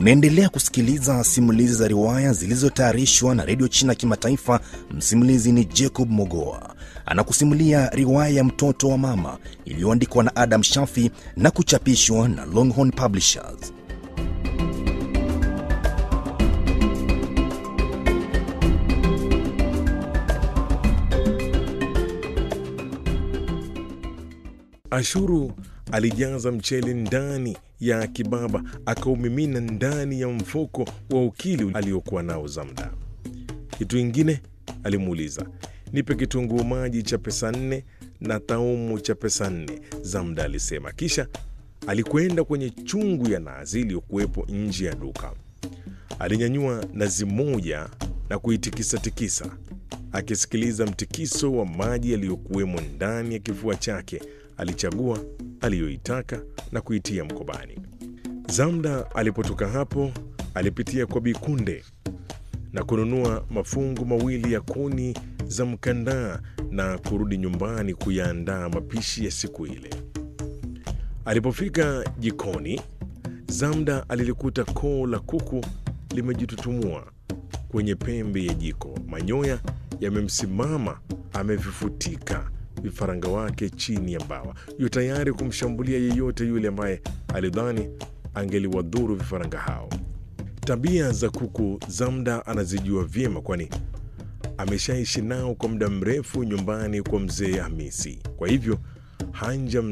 Unaendelea kusikiliza simulizi za riwaya zilizotayarishwa na redio China Kimataifa. Msimulizi ni Jacob Mogoa, anakusimulia riwaya ya mtoto wa mama iliyoandikwa na Adam Shafi na kuchapishwa na Longhorn Publishers. Ashuru alijaza mchele ndani ya kibaba akaumimina ndani ya mfuko wa ukili aliokuwa nao Zamda. Kitu ingine alimuuliza, nipe kitunguu maji cha pesa nne na taumu cha pesa nne, Zamda alisema. Kisha alikwenda kwenye chungu ya nazi iliyokuwepo nje ya duka. Alinyanyua nazi moja na kuitikisa-tikisa, akisikiliza mtikiso wa maji yaliyokuwemo ndani ya kifua chake. Alichagua aliyoitaka na kuitia mkobani. Zamda alipotoka hapo, alipitia kwa Bikunde na kununua mafungu mawili ya kuni za mkandaa na kurudi nyumbani kuyaandaa mapishi ya siku ile. Alipofika jikoni, Zamda alilikuta koo la kuku limejitutumua kwenye pembe ya jiko, manyoya yamemsimama, amevifutika vifaranga wake chini ya mbawa, yu tayari kumshambulia yeyote yule ambaye alidhani angeliwadhuru vifaranga hao. Tabia za kuku Zamda anazijua vyema, kwani ameshaishi nao kwa muda mrefu nyumbani kwa mzee Hamisi. Kwa hivyo hanja